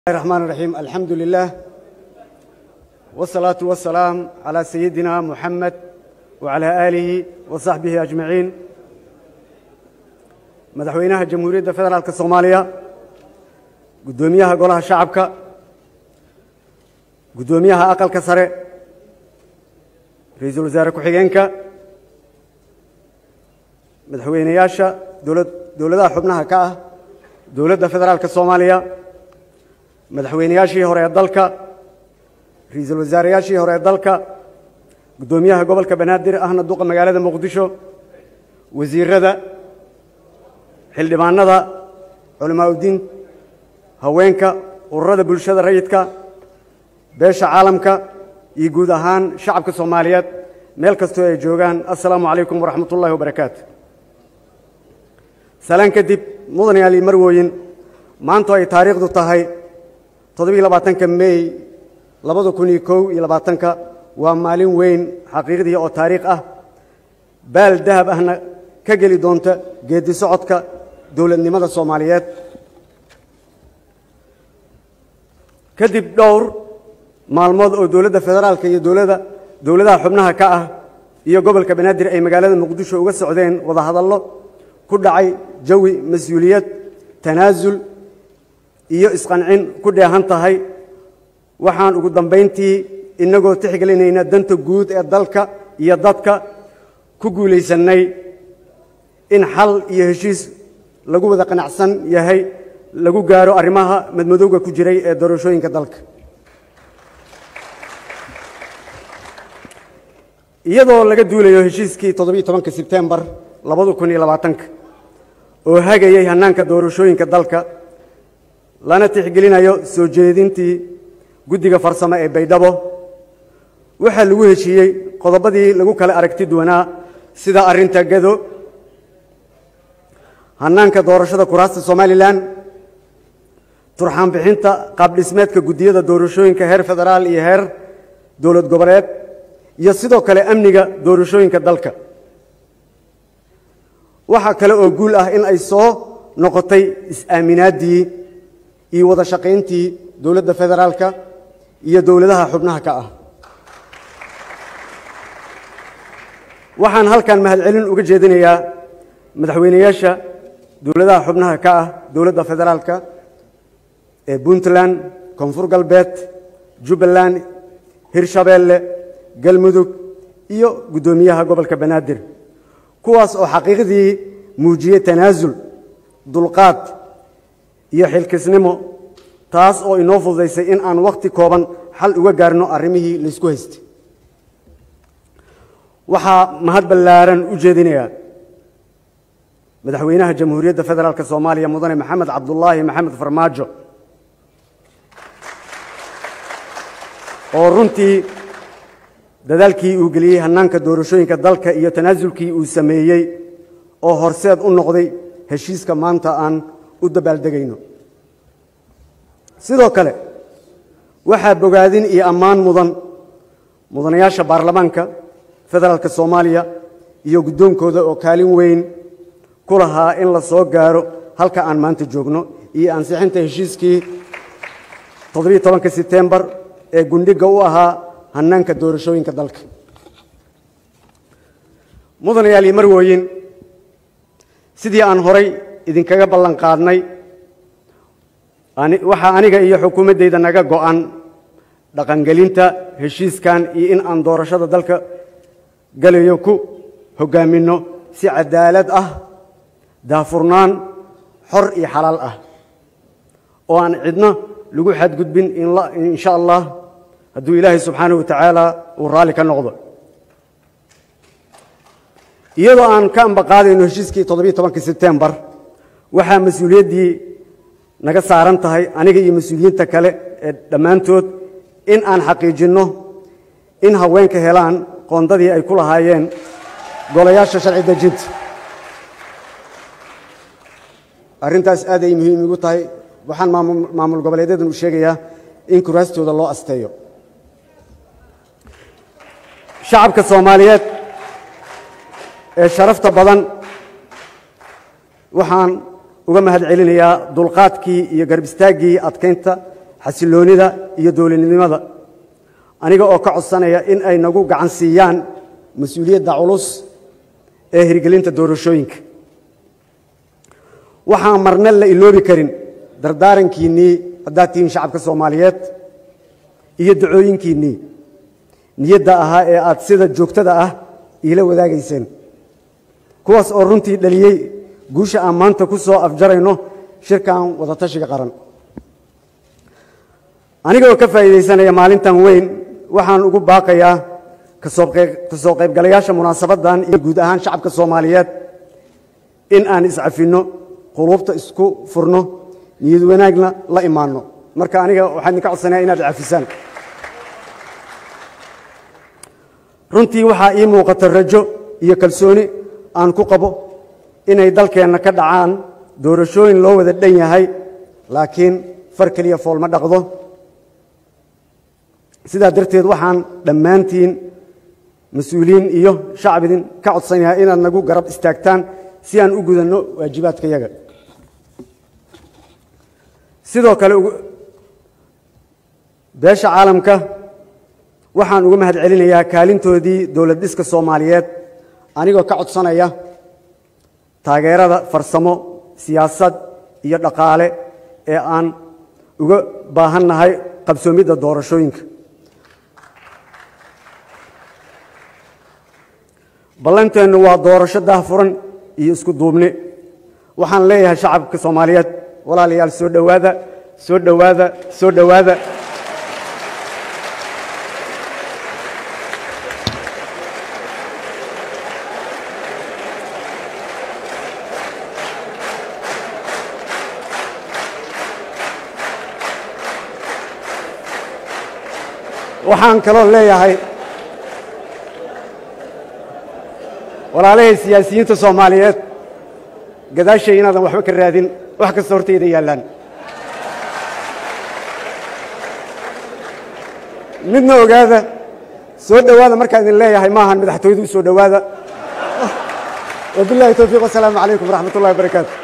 الرحمن الرحيم الحمد لله والصلاة والسلام على سيدنا محمد وعلى آله وصحبه أجمعين مدحوينها جمهورية فدرالك الصومالية قدوميها قولها شعبك قدوميها أقل كسر رئيس الوزراء كحيينك مدحوينياشا دولة دولة حبناها كأه دولة فدرالك الصومالية madaxweynayaashii hore ee dalka ra-iisul wasaarayaashii hore ee dalka guddoomiyaha gobolka banaadir ahna duqa magaalada muqdisho wasiirada xildhibaanada culamaauddiin haweenka ururada bulshada rayidka beesha caalamka iyo guud ahaan shacabka soomaaliyeed meel kastoo ay joogaan assalaamu calaykum waraxmat ullahi wabarakaatu salaan kadib mudanayaal iyo marwooyin maanto ay taariikhdu tahay toddobiiy labaatanka mey labada kun iyo kow iyo labaatanka waa maalin weyn xaqiiqdii oo taariikh ah baal dahab ahna ka geli doonta geeddi socodka dowladnimada soomaaliyeed kadib dhowr maalmood oo dowladda federaalka iyo dowladda dowladaha xubnaha ka ah iyo gobolka banaadir ay magaalada muqdisho uga socdeen wadahadallo ku dhacay jawi mas-uuliyad tanaasul iyo isqancin ku dheehan tahay waxaan ugu dambayntii innagoo tixgelinayna danta guud ee dalka iyo dadka ku guulaysannay in xal iyo heshiis lagu wada qanacsan yahay lagu gaaro arrimaha madmadowga ku jiray ee doorashooyinka dalka iyadoo laga duulayo heshiiskii toddobiiy tobanka sebtembar labada kun iyo labaatanka oo hagayay hannaanka doorashooyinka dalka lana tixgelinayo soo jeedintii guddiga farsamo ee baydhabo waxaa lagu heshiiyey qodobadii lagu kala aragti duwanaa sida arrinta gado hannaanka doorashada kuraasta somalilan turxaan bixinta qaabdhismeedka guddiyada doorashooyinka heer federaal iyo heer dowlad goboleed iyo sidoo kale amniga doorashooyinka dalka waxaa kale oo guul ah in ay soo noqotay is-aaminaaddii iyo wada shaqayntii dowladda federaalka iyo dowladaha xubnaha ka ah waxaan halkan mahadcelin uga jeedinayaa madaxweynayaasha dowladaha xubnaha ka ah dowladda federaalka ee puntland koonfur galbeed jubbaland hirshabeelle galmudug iyo guddoomiyaha gobolka banaadir kuwaas oo xaqiiqdii muujiyey tanaasul dulqaad iyo xilkisnimo taas oo inoo fududaysay in aan wakhti kooban xal uga gaarno arrimihii laysku haystay waxaa mahad ballaaran u jeedinayaa madaxweynaha jamhuuriyadda federaalk soomaaliya mudane maxamed cabdulaahi maxamed farmaajo oo runtii dadaalkii uu geliyey hannaanka doorashooyinka dalka iyo tanaasulkii uu sameeyey oo horseed u noqday heshiiska maanta aan u dabaaldegayno sidoo kale waxaa bogaadin iyo ammaan mudan mudanayaasha baarlamaanka federaalka soomaaliya iyo guddoonkooda oo kaalin weyn ku lahaa in la soo gaaro halka aan maanta joogno iyo ansixinta heshiiskii toddobiiy tobanka sebtembar ee gundhiga u ahaa hannaanka doorashooyinka dalka mudanayaal iyo marwooyin sidii aan horay idinkaga ballan qaadnay waxaa aniga iyo xukuumaddayda naga go'an dhaqangelinta heshiiskan iyo in aan doorashada dalka galayo ku hoggaaminno si cadaalad ah daafurnaan xor iyo xalaal ah oo aan cidno lagu xadgudbin insha allah hadduu ilaahay subxaanahu wa tacaala uu raalli ka noqdo iyadoo aan ka ambaqaadayno heshiiskii toddobiiy tobanka sebtembar waxaa mas-uuliyaddii naga saaran tahay aniga iyo mas-uuliyiinta kale ee dhammaantood in aan xaqiijinno in haweenka helaan qoondadii ay ku lahaayeen golayaasha sharci dejinta arrintaas aad ay muhiim igu tahay waxaan maamul goboleedyadan u sheegayaa in kuraastooda loo asteeyo shacabka soomaaliyeed ee sharafta badan waxaan uga mahad celinayaa dulqaadkii iyo garb istaaggii adkaynta xasiloonida iyo dowladnimada aniga oo ka codsanaya in ay nagu gacan siiyaan mas-uuliyadda culus ee hirgelinta doorashooyinka waxaan marna la iloobi karin dardaarankiinnii haddaad tihiin shacabka soomaaliyeed iyo dacooyinkiinnii niyadda ahaa ee aad sida joogtada ah iila wadaagayseen kuwaas oo runtii dhaliyey guusha aan maanta ku soo afjarayno shirkan wadatashiga qaran aniga oo ka faa'iidaysanaya maalintan weyn waxaan ugu baaqayaa ka soo qaybgalayaasha munaasabaddan iyo guud ahaan shacabka soomaaliyeed in aan iscafinno quluubta isku furno niyad wanaagna la imaanno marka aniga waxaan idinka codsanaya inaad cafisaan runtii waxaa ii muuqata rajo iyo kalsooni aan ku qabo inay dalkeenna ka dhacaan doorashooyin loo wada dhan yahay laakiin far keliya foolma dhaqdo sidaa darteed waxaan dhammaantiin mas-uuliyiin iyo shacab idin ka codsanayaa inaad nagu garab istaagtaan si aan u gudanno waajibaadkayaga sidoo kale beesha caalamka waxaan uga mahad celinayaa kaalintoodii dowlad dhiska soomaaliyeed anigoo ka codsanaya taageerada farsamo siyaasad iyo dhaqaale ee aan uga baahannahay qabsoomidda doorashooyinka ballanteennu waa doorasho daahfuran iyo isku duubni waxaan leeyahay shacabka soomaaliyeed walaalayaal soo dhowaada soo dhowaada soo dhowaada waxaan kaloo leeyahay walaalahay siyaasiyiinta soomaaliyeed gadaashay inaadan waxba ka raadin wax kasta hortayda yaallaan midna ogaada soo dhowaada markaan idin leeyahay maahan madaxtooyadu u soo dhowaada wabillahi towfiiq wasalaamu calaykum waraxmat ullahi wabarakaatu